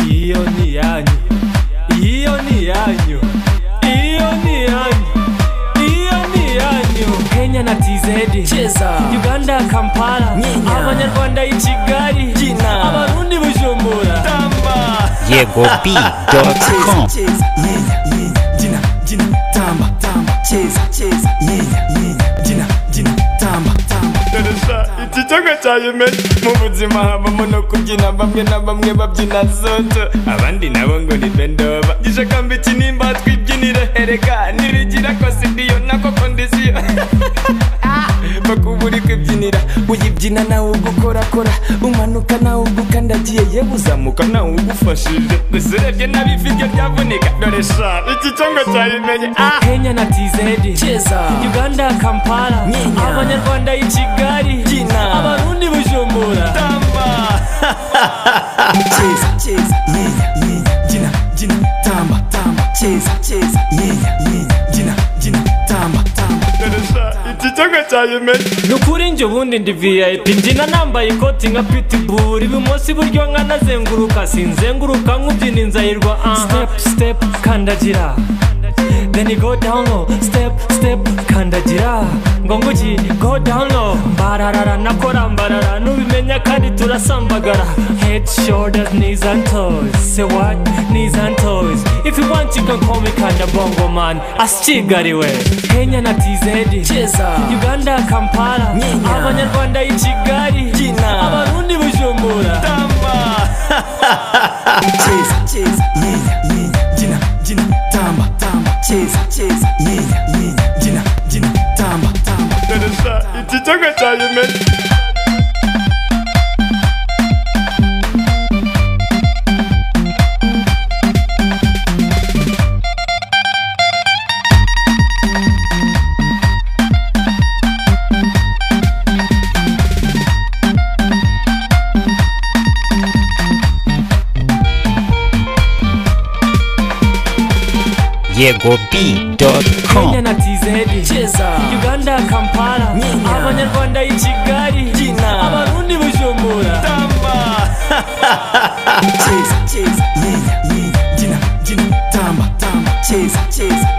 iyo ni iyanyu iyo ni iyanyu iyo ni iyanyu iyo ni iyanyu kenya na tizedi Cheza. uganda kampala Nyenya. abanyarwanda i kigali Jina. abarundi bujumbura tamba yego p com cheza nyenya nyenya jina jina tamba tamba cheza cheza nyenya nyenya jina jina tamba tamba dore sha iki cyogo cyayimenye mu buzima habamo no kubyina bamwe na bamwe babyina zoto abandi nabo ngo ni bendoba gije kamba iki nimba twibyinire erega nirigira ko sidiyo nako kondisiyo bakubura kwibyinira uyibyina nawe ugukorakora umanuka nawe ugukandagiye yewe uzamuka nawe ugufashije gusa urebye n'abifite byavunika dore sha iki cyogo cyayimenye kenya na tizedi cheza uganda kampala Nyenya. abanyarwanda i kigali Jina. abarundi bujumbura cheza cheza nyenya nyenya jina jina tamba tamba cheza cheza nyenya nyenya jina jina tamba tamba nukuri njye ubundi ndi vip mbyina nambaye ikoti nka pitbull ibumoso iburyo nkanazenguruka sinzenguruka nk'ubyina inzayirwa step step kandagira then you go down low step step kandagira ngo nguki go down low mbararara nakora mbarara nubimenya kandi turasambagara head shoulders knees and toes say what knees and toes if you want you can call me kanda bongo man asikigariwe kenya na tizedi cheza uganda kampala Nyenya. abanyarwanda i kigali Jina. abarundi bujumbura cheza cheza nyenya nyenya jina jina tamba tamba cheza cheza nyenya nyenya jina jina tamba tamba yego p com kenya na tizedi cheza uganda kampala Nyenya. abanyarwanda i kigali Jina. abarundi bujumbura cheza cheza nyenya nyenya jina jina tamba tamba cheza cheza